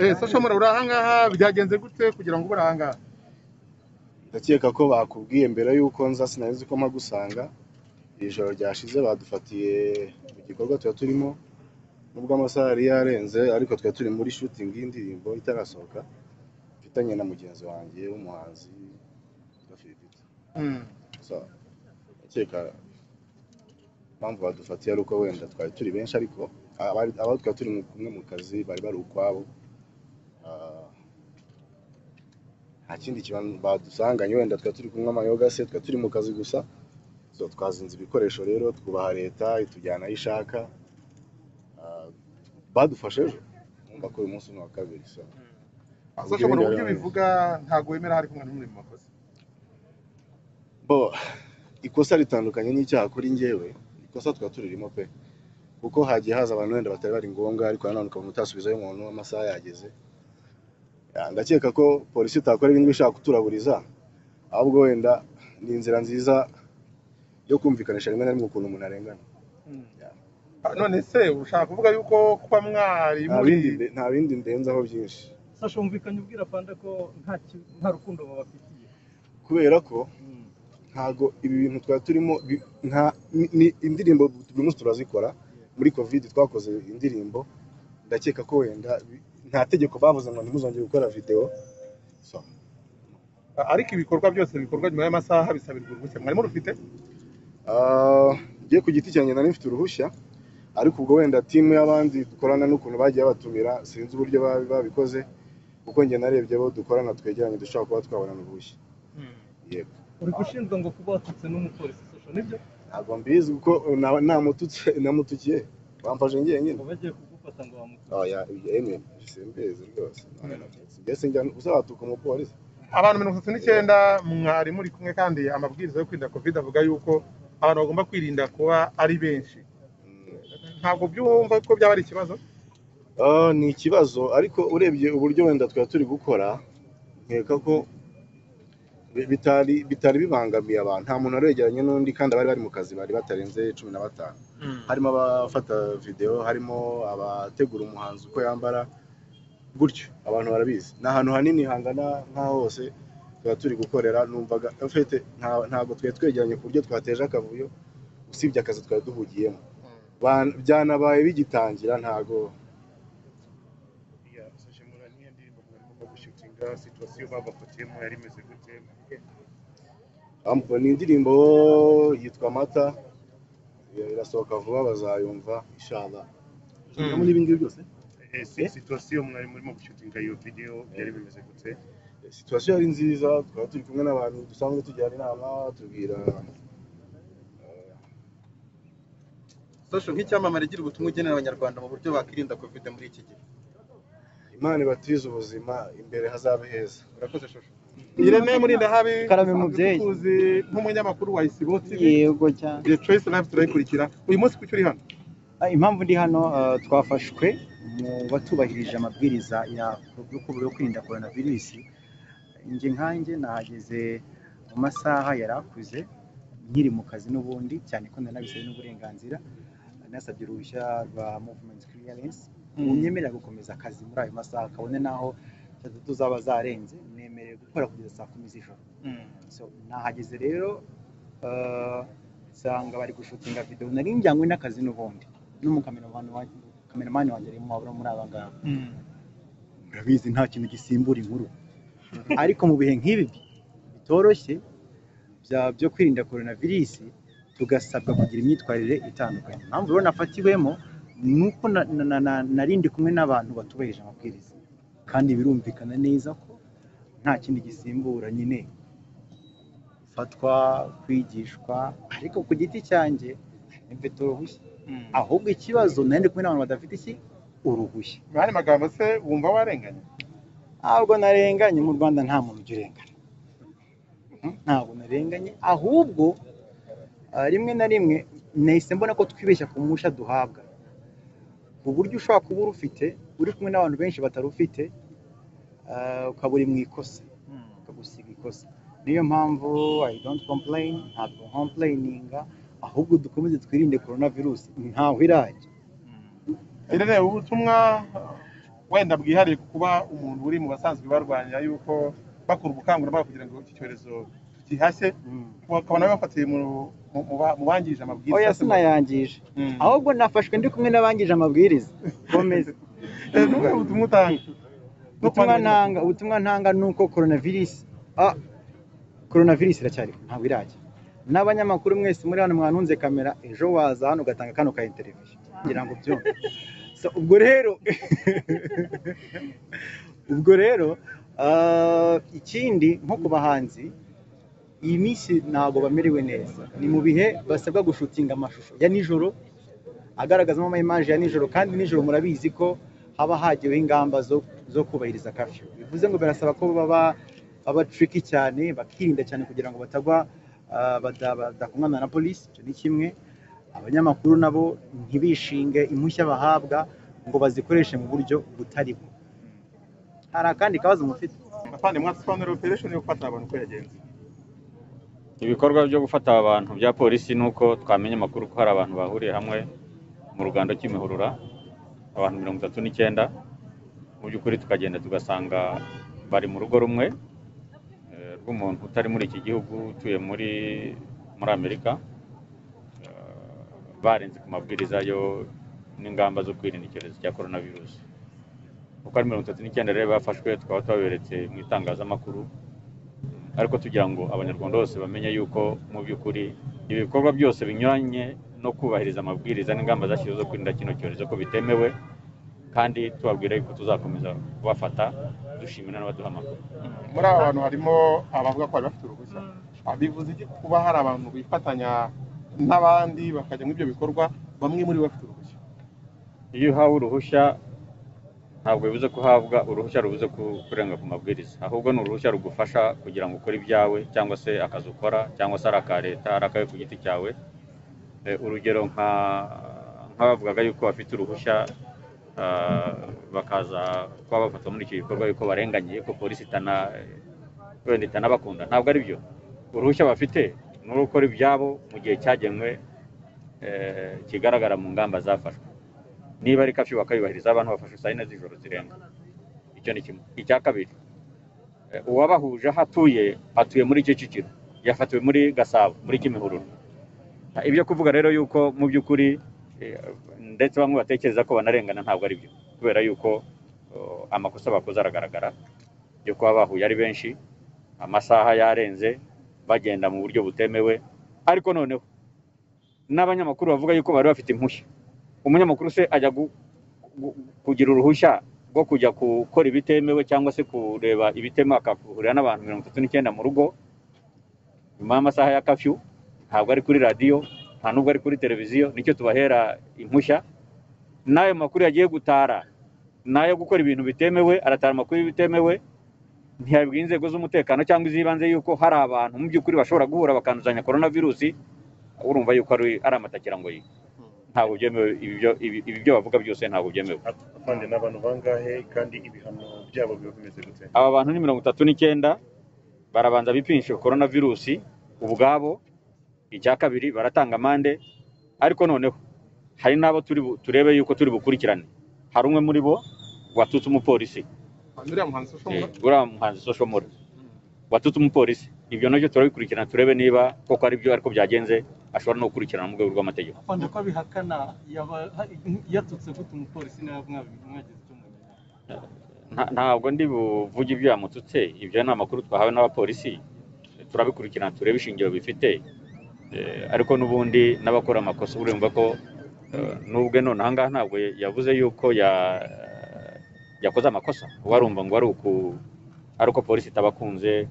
Eh, Sasha Mura uri ahangaha byagenze gute kugira ngo ube uri ahangaha ndakeka ko bakubwiye mbere y'uko nza sinari ko mpagusanga iri joro ryashize badufatiye mu gikorwa tuba turimo nubwo amasaha yari yarenze ariko twari turi muri shooting y'indirimbo itarasohoka mfitanye na mugenzi wanjye w'umuhanzi witwa Philbert. Mm. So, ndakeka impamvu badufatiye ari uko wenda twari turi benshi ariko abari abo twari turi mu- kumwe mu kazi bari bari ukwabo Ah, nta kindi kibazo badusanganye wenda twari turi kumwe amayoga se twari turi mu kazi gusa so twazinze ibikoresho rero twubaha leta itujyana aho ishaka Ah, badufashe ejo numva ko uyu munsi ni uwa kabiri so Sasha Mura uburyo Ubwiyongere- bivuga ntabwo wemera hari kumwe n'umurimo wakoze bo ikosa ritandukanye n'icyaha kuri njyewe ikosa tuba turirimo pe kuko hagiye haza abantu wenda batari bari ngombwa ariko nanone ukabona utasubizayo umuntu amasaha yageze Ah, ndakeka ko polisi itakora ibintu ishaka kuturaburiza ahubwo wenda ni inzira nziza yo kumvikanisha rimwe na rimwe ukuntu umuntu arengana Mm. Yeah. Ah, none se ushaka kuvuga yuko kuba mwari nta muri bindi nde- nta bindi ndenzaho byinshi sasha wumvikanye ubwira panda ko nta ki- nta rukundo babafitiye kubera ko Mm. ntago ibi bintu twari turimo bi- nta ni- ni indirimbo buri munsi turazikora muri covid twakoze indirimbo ndakeka ko wenda bi- nta tegeko bavuze ngo ntimuzongere gukora videwo So, Ah, ariko ibikorwa byose bikorwa nyuma y'amasaha bisabirwa uruhushya mwarimo rufite ah, njye ku giti cyanjye nari mfite uruhushya ariko ubwo wenda timu y'abandi dukorana n'ukuntu bagiye batumira sinzi uburyo ba- babikoze kuko njye narebye abo dukorana twegeranye dushobora kuba twabonana uruhushya Mm. yego uri gushinjwa ngo kuba watutse n'umupolisi sasha nibyo ntabwo mbizi kuko na- namututse namutukiye bamfashe njyenyine ngo bagiye kugufata ngo bamukore oya ibyo emwe simbizi rwose mbese njya uzatuka umupolisi abantu mirongo itatu n'icyenda mwari muri kumwe kandi amabwiriza yo kwirinda covid avuga yuko abantu bagomba kwirinda kuba ari benshi Mm. ntabwo byumva ko byaba ari ikibazo Ah, ni ikibazo ariko urebye uburyo wenda twari turi gukora nkeka ko bi- bitari bitari bibangamiye abantu nta muntu wari wegeranye n'undi kandi abari bari mu kazi bari batarenze cumi na batanu harimo abafata videwo harimo abategura umuhanzi uko yambara gutyo abantu barabizi ni ahantu hanini hangana nk'aho hose tuba turi gukorera numvaga en fait, nta- ntabwo twari twegeranye ku buryo twateje akavuyo usibye akazi twari duhugiyemo Ba- byanabaye bigitangira ntago Yeah, Sasha Mura niyo ndirimbo mwarimo gushutinga situwasiyo babafatiyemo yari imeze gute Amp- ni indirimbo yitwa amata irasohoka vuba bazayumva inshallah Mm. muri ibi ngibi byose Eh, si- situwasiyo mwari murimo gushutinga iyo video byari bimeze gute situwasiyo yari nziza twari turi kumwe n'abantu dusanzwe tujyana inama tubwira Social nk'icyamamare igira ubutumwa ugenera abanyarwanda mu buryo bakirinda covid muri iki gihe imana ibatize ubuzima imbere hazabe heza urakoze shosho Irene Murindahabi Karame dusanzwe mubyeyi. tukuzi nk'umunyamakuru wa Isibo TV yego cyane The Choice Live turayikurikira uyu munsi kuki uri hano Ah, impamvu ndi hano ah, twafashwe mu batubahirije amabwiriza ya yo ku- yo kwirinda korona virusi njye nkanjye nahageze mu masaha yari akuze nkiri mu kazi n'ubundi cyane ko nari nabisabye n'uburenganzira nasabye uruhushya rwa movement clearance unyemerera gukomeza akazi muri ayo masaha kabone n'aho saa tatu zaba zarenze nemerewe gukora kugeza saa kumi z'ijoro so nahageze rero uh, nsanga bari gushutinga videwo nari njyanywe n'akazi n'ubundi n'umukameramani wa- kameramani wanjye arimo abo muri aba ngaba murabizi nta kintu gisimbura inkuru ariko mu bihe nk'ibi bitoroshye bya- byo kwirinda korona virusi tugasabwa kugira imyitwarire itandukanye impamvu rero nafatiwemo ni uko na- na- na- na- nari ndi kumwe n'abantu batubahirije amabwiriza kandi birumvikana neza ko nta kindi gisimbura nyine gufatwa kwigishwa ariko ku giti cyanjye mfite uruhushya ahubwo ikibazo nari ndi kumwe n'abantu badafite iki uruhushya Mwana magambo se wumva warenganye ntabwo narenganye mu rwanda nta muntu ujya urengana Mm, ntabwo narenganye ahubwo ah, rimwe na rimwe nahise mbona ko twibeshya ku musha duhabwa ku buryo ushobora kuba urufite uri kumwe n'abantu benshi batarufite ah, ukaba uri mu ikosa ukagusiga ikosa niyo mpamvu i don't complain ntabwo complaininga ahubwo dukomeze twirinde korona virusi ntaho irajya Irene ubutumwa wenda bwihariye ku kuba umuntu uri mu basanzwe barwanya yuko bakora ubukangurambaga kugira ngo iki cyorezo gihashye bakaba nabo bafatiye mu- mu- mu ba- mu bangije amabwiriza oya sinayangije Mm. ahubwo nafashwe ndi kumwe n'abangije amabwiriza komeza Eh, ni ubuhe butumwa utanga No ubutumwa kwandura- ntanga ubutumwa ntanga ni uko coronavirus ah coronavirus iracyari ntabwo irajya n'abanyamakuru mwese muri hano mwanunze kamera ejo waza hano ugatanga kano ka interview ngira ngo byumve so, ubwo rero ubwo rero ah, ikindi nko ku bahanzi iyi minsi ntabwo bamerewe neza ni mu bihe basabwa gushutinga amashusho ya nijoro agaragazamo ama image ya nijoro kandi nijoro murabizi ko haba hagiweho ingamba zo, zo kubahiriza kafyu bivuze ngo birasaba ko baba baba tricky cyane bakirinda cyane kugira ngo batagwa ah, bada- badakumwana na polisi icyo ni kimwe abanyamakuru nabo ntibishinge impushya bahabwa ngo bazikoreshe mu buryo butari bwo hari akandi kabazo mufite afande mwatusobanurira operation yo gufata abantu uko yagenze ibikorwa byo gufata aba bantu bya polisi ni uko twamenye amakuru ko hari abantu bahuriye hamwe mu rugando cy'imihurura abantu mirongo itatu n'icyenda mu by'ukuri tukagenda tugasanga bari mu rugo rumwe eh, rw'umuntu utari muri iki gihugu utuye muri muri amerika Eh, barenze ku mabwiriza yo n'ingamba zo kwirinda icyorezo cya coronavirus uko ari mirongo itatu n'icyenda rero bafashwe tukaba tubaberetse mu itangazamakuru ariko tugira ngo abanyarwanda bose bamenye yuko mu by'ukuri ibikorwa byose binyuranye no kubahiriza amabwiriza n'ingamba zashyizweho zo kwirinda kino cyorezo ko bitemewe kandi tubabwira yuko tuzakomeza kubafata dushimira n'abaduha amakuru muri aba bantu harimo abavuga ko bari bafite uruhushya Ah, bivuze iki kuba hari abantu bifatanya n'abandi bakajya muri ibyo bikorwa bamwe muri bo bafite uruhushya iyo uhawe uruhushya ntabwo bivuze ko uhabwa uruhushya rubuze ku- kurenga ku mabwiriza ahubwo ni uruhushya rugufasha kugira ngo ukore ibyawe cyangwa se akazi ukora cyangwa se ari aka leta ari akawe ku giti cyawe Eh, urugero nka nk'abavugaga yuko bafite uruhushya ah, bakaza kuba bafatwa muri icyo gikorwa yuko barenganyiye ko polisi itana wenda itanabakunda ntabwo ari byo uruhushya bafite ni urwo gukora ibyabo mu gihe cyagenwe eh, kigaragara mu ngamba zafashwe niba ari kafyu bakayubahiriza abantu bafashe saa yine z'ijoro zirenga icyo ni kimwe icya kabiri eh, uwabahuje aho atuye atuye muri kicukiro yafatiwe muri gasabo muri kimihurura Ah, ibyo kuvuga rero yuko mu by'ukuri eh, ndetse bamwe batekereza ko banarengana ntabwo ari byo kubera yuko oh, amakosa bakoze aragaragara yo kuba bahuye ari benshi amasaha yarenze bagenda mu buryo butemewe ariko noneho n'abanyamakuru bavuga yuko bari bafite impushya umunyamakuru se ajya gu- gu- kugira uruhushya rwo kujya gukora ibitemewe cyangwa se kureba ibitemewe akahurira n'abantu mirongo itatu n'icyenda mu rugo nyuma y'amasaha ya kafyu ntabwo ari kuri radiyo nta nubwo ari kuri televiziyo nicyo tubahera impushya n'ayo makuru yagiye gutara n'ayo gukora ibintu bitemewe aratara amakuru y'ibitemewe ntiyabwira inzego z'umutekano cyangwa iz'ibanze yuko hari abantu mu by'ukuri bashobora guhura bakanduzanya korona virusi urumva yuko ari ari amatakirangori ntabwo byemewe ibi byo- ibi ibi byo bavuga byose ntabwo byemewe afande ni abantu bangahe kandi ibihano byabo biba bimeze gute aba bantu ni mirongo itatu n'icyenda barabanza bipimisha korona virusi ubwabo icya kabiri baratanga amande ariko noneho hari n'abo turi bu- turebe yuko turi bukurikirane hari umwe muri bo watutse umupolisi uriya muhanzi ushobora Eh, uriya muhanzi social mora watutse umupolisi ibyo nabyo turabikurikirana turebe niba koko ari byo ariko byagenze ashobora no gukurikirana mu rwego rw'amategeko afande ko abihakana yaba- ha- yatutse gute umupolisi nawe mwabi- mwagize icyo mumenya Nta- ntabwo ndi buvuge ibyo yamututse ibyo ni amakuru twahawe n'abapolisi turabikurikirana turebe ishingiro bifite Eh, ariko n'ubundi n'abakora amakosa urumva ko eh, n'ubwe none aha ngaha ntabwo yavuze yuko ya- yakoze amakosa uba arumva ngo ari uku- ari uko polisi itabakunze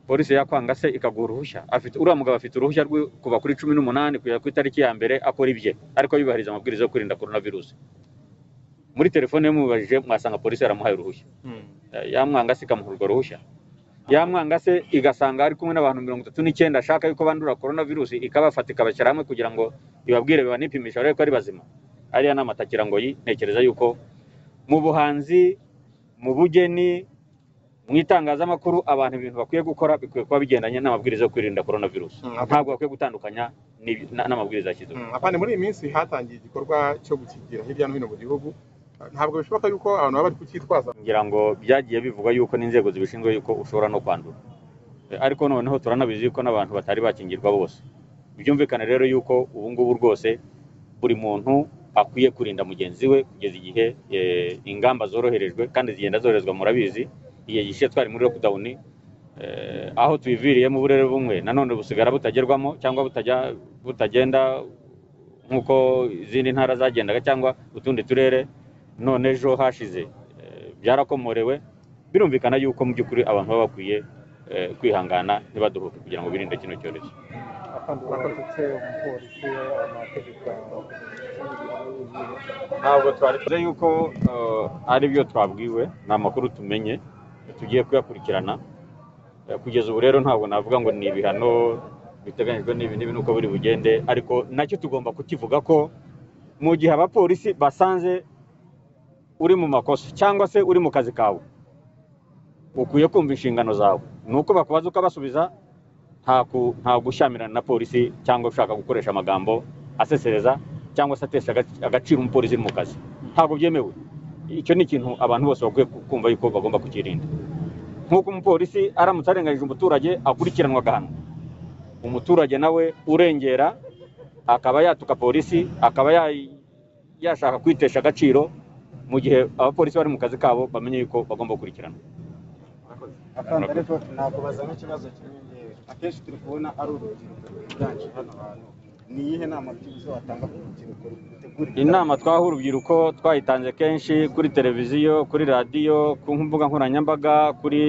polisi yakwanga se ikaguha uruhushya afite uriya mugabo afite uruhushya rwo kuva kuri cumi n'umunani kugera ku itariki ya mbere akora ibye ariko yubahiriza amabwiriza yo kwirinda korona virusi muri telefone ye mubajije mwasanga polisi yaramuhaye uruhushya yamwanga se ikamuha urwo ruhushya yamwanga se igasanga ari kumwe n'abantu mirongo itatu n'icyenda ashaka yuko bandura korona virusi ikabafata ikabashyira hamwe kugira ngo ibabwire banipimishe barebe ko ari bazima ariya ni amatakirangoyi ntekereza yuko mu buhanzi mu bugeni mu itangazamakuru abantu ibintu bakwiye gukora bikwiye kuba bigendanye n'amabwiriza yo kwirinda korona virusi Mm. ntabwo bakwiye gutandukanya n'ibi- na- n'amabwiriza yashyizweho Mm, afande muri iyi minsi hatangiye igikorwa cyo gukigira hirya no hino mu gihugu ntabwo bishoboka yuko abantu baba bari kucyitwaza ngira ngo byagiye bivugwa yuko n'inzego zibishinzwe yuko ushobora no kwandura E, ariko noneho turanabizi yuko n'abantu batari bakingirwa bose byumvikane rero yuko ubu ngubu rwose buri muntu akwiye kurinda mugenzi we kugeza igihe e, ingamba zoroherejwe kandi zigenda zoroherezwa murabizi igihe gishize twari muri lockdown e, aho tubiviriyemo uburere bumwe nanone busigara butagerwamo cyangwa butajya butagenda nk'uko izindi ntara zagendaga cyangwa utundi turere none ejo hashize eh, byarakomorewe birumvikana yuko mu by'ukuri abantu baba bakwiye eh, kwihangana ntibaduhuke kugira ngo birinde kino cyorezo ntabwo twari tuzi yuko eh, ari byo twabwiwe ni amakuru tumenye tugiye kuyakurikirana Eh, kugeza ubu rero ntabwo navuga ngo ni ibihano biteganyijwe n'ibi n'ibi nuko biri bugende ariko nacyo tugomba kukivuga ko mu gihe abapolisi basanze uri mu makosa cyangwa se uri mu kazi kawe ukwiye kumva inshingano zawe ni uko bakubaza ukabasubiza nta ku- nta gushyamirana na polisi cyangwa ushaka gukoresha amagambo asesereza cyangwa se atesha agac- agaciro umupolisi uri mu kazi ntabwo byemewe icyo ni ikintu abantu bose bakwiye ku- kumva yuko bagomba kukirinda nk'uko umupolisi aramutse arenganyije umuturage akurikiranwa agahanwa umuturage nawe urengera akaba yatuka polisi akaba ya- yashaka kwitesha agaciro mu gihe abapolisi bari mu kazi kabo bamenye yuko bagomba gukurikirana ariko nakubaza nk'ikibazo kimwe akenshi turi kubona ari urubyiruko rwiganje hano hantu ni iyihe nama byibuze watanga ku rubyiruko rutegura inama twaha urubyiruko twayitanze kenshi kuri televiziyo kuri radiyo ku mbuga nkoranyambaga kuri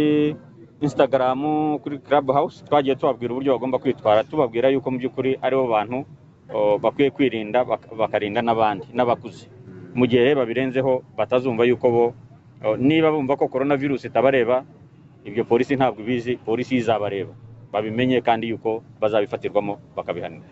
instagaramu kuri club house twagiye tubabwira uburyo bagomba kwitwara tubabwira yuko mu by'ukuri aribo bantu o, bakwiye kwirinda bak- bakarinda n'abandi n'abakuze mu gihe babirenzeho batazumva yuko bo o, niba bumva ko korona virusi itabareba ibyo polisi ntabwo ibizi polisi izabareba babimenye kandi yuko bazabifatirwamo bakabihanirwa